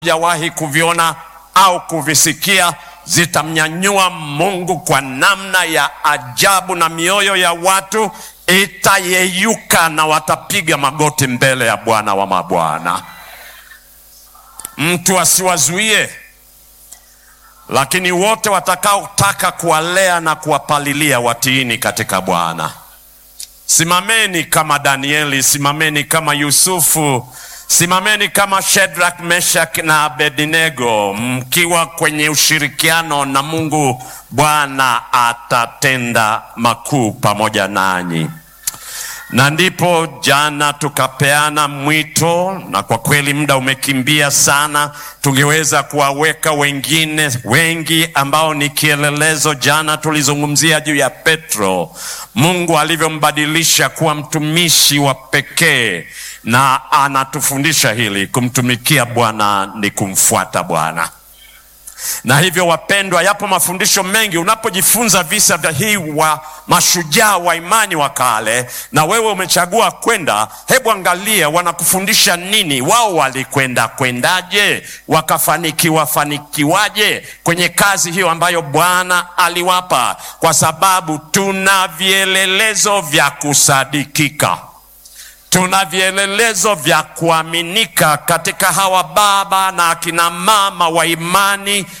jawahi kuviona au kuvisikia zitamnyanyua Mungu kwa namna ya ajabu, na mioyo ya watu itayeyuka na watapiga magoti mbele ya Bwana wa mabwana. Mtu asiwazuie, lakini wote watakaotaka kuwalea na kuwapalilia watiini katika Bwana. Simameni kama Danieli, simameni kama Yusufu, simameni kama Shadrach, Meshach na Abednego, mkiwa kwenye ushirikiano na Mungu. Bwana atatenda makuu pamoja nanyi. Na ndipo jana tukapeana mwito, na kwa kweli muda umekimbia sana. Tungeweza kuwaweka wengine wengi ambao ni kielelezo. Jana tulizungumzia juu ya Petro, Mungu alivyombadilisha kuwa mtumishi wa pekee, na anatufundisha hili, kumtumikia Bwana ni kumfuata Bwana na hivyo wapendwa, yapo mafundisho mengi unapojifunza visa vya hii wa mashujaa wa imani wa kale, na wewe umechagua kwenda. Hebu angalia wanakufundisha nini. Wao walikwenda kwendaje? Wakafanikiwa fanikiwaje kwenye kazi hiyo ambayo Bwana aliwapa? Kwa sababu tuna vielelezo vya kusadikika tuna vielelezo vya kuaminika katika hawa baba na akina mama wa imani